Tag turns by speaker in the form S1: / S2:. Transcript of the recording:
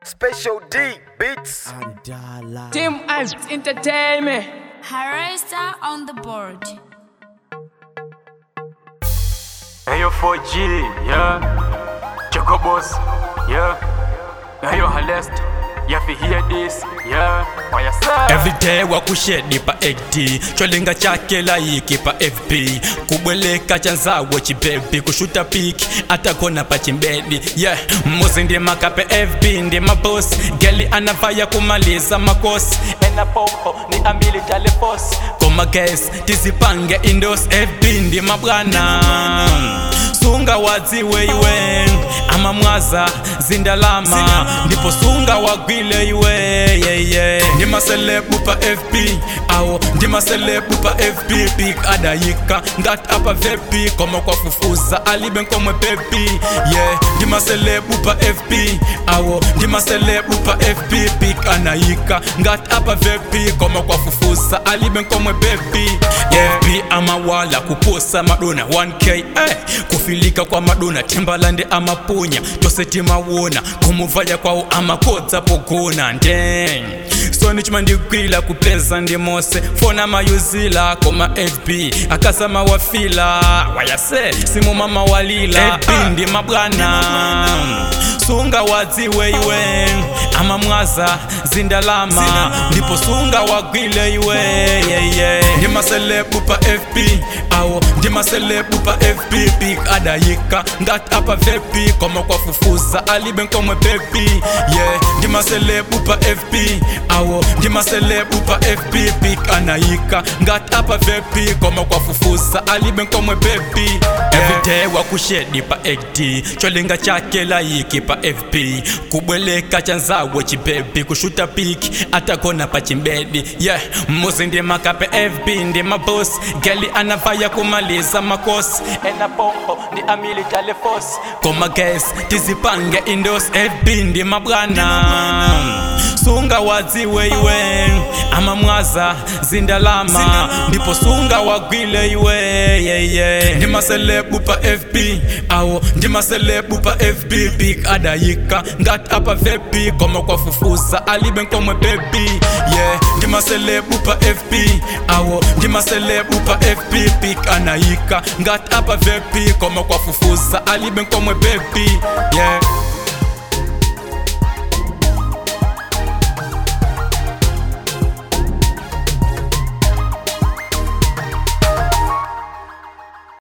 S1: Special D Beats.
S2: Team Ice Entertainment.
S3: Harista on the board.
S4: Hey yo 4G, yeah. Choco Boss, yeah. Hey yo Halest, you fi hear this, yeah. Why you say?
S5: everyday wakushedi pa ed cholinga chake laiki pa fb kubweleka chanzawo chibebi kushuta piki atakona pa chimbedi yeah muzi ndi makape fb ndi mabosi geli anavaya kumaliza makosi ena popo ni ambili talefos koma ges tizipange indos fb ndi mabwana sunga wadziwe iwe amamwaza zindalama ndipo sunga wagwile iwe yeah, yeah. ndi maselebu pa fb awo ndi maselebu pa fb big adayika ngati apa vepi koma kwafufuza alibe nkomwe bebi yeah ndi maselebu pa fb awo ndi maselebu pa fb big anayika ngati apa vepi koma kwafufuza alibe nkomwe bebi yeah. fb amawala kuposa madona 1k eh. kufilika kwa madona timbalande amapunya tose timawona kumuvaya kwawo amakodza pogona ndeng soni chima ndikwila kupeza ndi mose fona mayuzila koma fb akasama wafila wayase simumama walila fb ndi mabwana sunga wadziwe iwe amamwaza zindalama ndipo sunga wagwile iwe yeah, yeah. ndi maselebu pa fb awo ndi maselebu pa fb big adayika ngati apa vepi koma kwafufuza alibe nkomwe bebi yeah ndi maselebu pa fb awo ndi maselebu pa fb big anayika ngati apa vepi koma kwafufuza alibe nkomwe bebi everyday wakushedi pa ed cholinga chake layiki pa fb kubweleka chanzawo chibebi kushuta piki atakona pa chimbedi yeah muzi ndi makape fb ndi mabosi geli anavaya kumaliza makosi ena pompo ndi amili talefos koma ges tizipange indos fb ndi mabwana sunga wadziwe iwe amamwaza zindalama ndipo sunga wagwile iwe yeah, yeah. ndi maselebu pa fb awo ndi maselebu pa fb big adayika ngati apa vepi koma kwafufuza alibe nkomwe bebi yeah ndi maselebu pa fb awo ndi maselebu pa fb big anayika ngati apa vepi koma kwafufuza alibe nkomwe bebi yeah